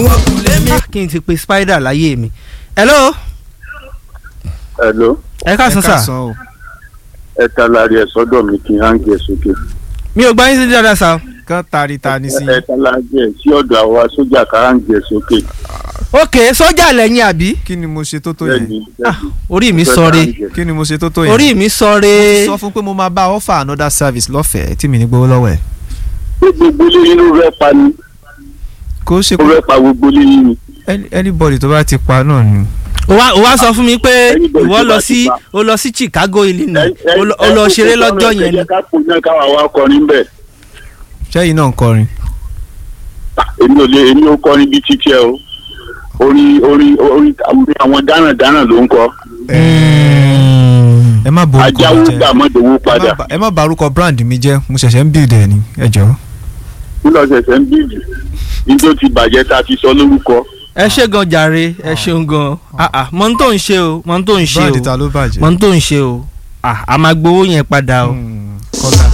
wọn kù lémi. kí n ti pe spider láyé mi. hello Hello, ẹ káàsán sà o. ẹ ta lárí ẹ sọ́dọ̀ mi kí n hangi ẹ sókè. mi ò gbá yín sí dáadáa sà. kán tari ta ni sí. Ẹ ta lárí ẹ sí ọ̀dọ̀ àwa sójà ká hangi ẹ sókè. ok sọ́jà lẹ́yìn àbí. kí ni mo ṣe tó tó yẹn. Bẹ́ẹ̀ni, Ah, bẹ́ẹ̀ni. orí mi Fẹ́ sọre hangi ẹ. kí ni mo ṣe tó tó yẹn. orí mi sọre. sọ fún pé mo máa bá offer another service lọ́fẹ̀ẹ́ tí mi ní gbowó lọ́wọ́ ẹ̀. Ṣé gbogbo ilé yín ló fẹ́ pa ni? kó ṣe Ó pé fẹ́ pa gbogbo ilé yín ni. any- anybody tó bá ti pa náà ni. ó wá ó wá sọ fún mi pé Anybody ìwọ tó lọ bá sí ti pa. ó lọ sí Chicago Illinois Ẹ- ẹ- ó lọ- ó lọ ẹ- ṣeré ẹ- lọ́jọ́ ẹ yẹn ni. jẹ́ ká kó náà káwa wá kọrin bẹ́ẹ̀. ṣẹ́yìn náà ń kọrin. Èmi ò lè èmi ò kọrin bíi títí ẹ o. Orin orin orin àwọn dáràn-dáràn ló ń kọ. ẹ má borúkọ Ajáwó mi jẹ́. gbà mọ́dọ̀wó Ẹ má padà. ba- ẹ má barúkọ brand mi jẹ́ mo ṣẹ̀ṣẹ̀ ń build ẹ̀ ni ẹ jọ̀ọ́. Nílò ṣẹ̀ṣẹ̀ ń bíìdì. Níjó ti bàjẹ́ tá a ti sọ lórúkọ. ẹ ṣe gan jàre ẹ ṣeun gan ah ah mọ n tó ń ṣe o mọ n tó ń ṣe brand o ta ló bàjẹ́. mọ n tó ń ṣe o ah a máa gbowó yẹn padà o. Hmm, Kọ́lá.